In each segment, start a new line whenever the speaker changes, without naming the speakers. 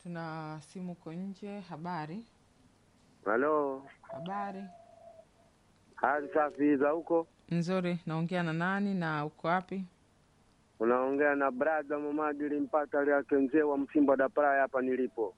Tuna simu uko nje. Habari,
Halo,
habari
hali safi za huko?
nzuri. Naongea na nani na uko wapi?
Unaongea na brada Mamadili Mpata yake mzee wa Msimba da Praya hapa nilipo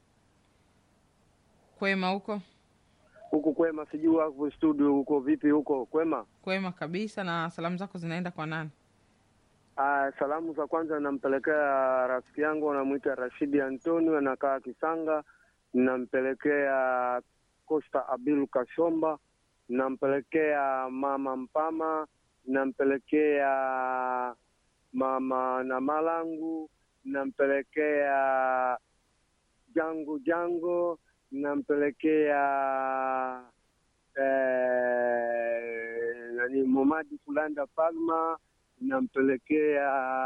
Kwema huko?
huku kwema, sijui hapo studio huko vipi huko kwema?
Kwema kabisa. Na salamu zako zinaenda kwa nani?
Ah, salamu za kwanza nampelekea rafiki yangu anamwita Rashidi Antonio anakaa Kisanga, nampelekea Costa Abilu Kashomba, nampelekea mama Mpama, nampelekea mama na Malangu, nampelekea Jango Jango, nampelekea eh, nani Momadi Kulanda Palma nampelekea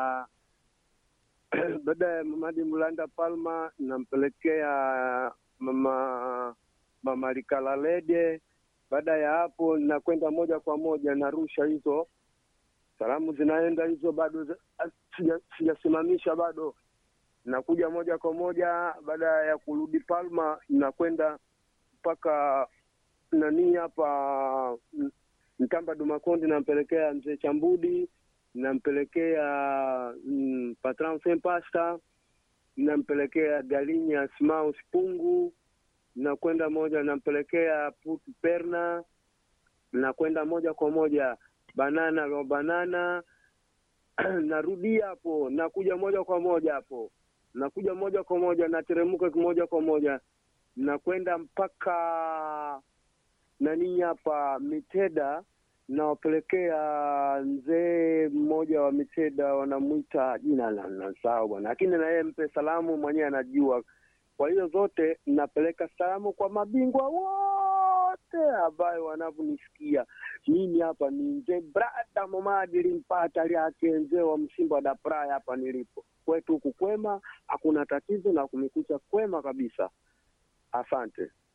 baada ya Mamadi Mulanda Palma, nampelekea mama mama Likalalede. Baada ya hapo, nakwenda moja kwa moja narusha hizo salamu, zinaenda hizo, bado za- sija- sijasimamisha bado, nakuja moja kwa moja. Baada ya kurudi Palma, nakwenda mpaka nani hapa M- Mtamba Dumakondi, nampelekea mzee Chambudi nampelekea mm, Patron Sempasta, nampelekea Galinya Smaus Pungu, nakwenda moja, nampelekea Putu Perna, nakwenda moja kwa moja Banana lo Banana narudi hapo, nakuja moja kwa moja hapo, nakuja moja kwa moja, nateremka moja kwa moja, nakwenda mpaka nani hapa Miteda nawapelekea mzee mmoja wa Miteda, wanamwita jina la nasahau bwana, lakini na yeye mpe salamu mwenyewe anajua. Kwa hiyo zote napeleka salamu kwa mabingwa wote ambayo wanavyonisikia mimi. Hapa ni mzee brada Momadili Mpata lyake mzee wa Msimba da Praya hapa nilipo kwetu huku kwema, hakuna tatizo na kumekucha kwema kabisa. Asante.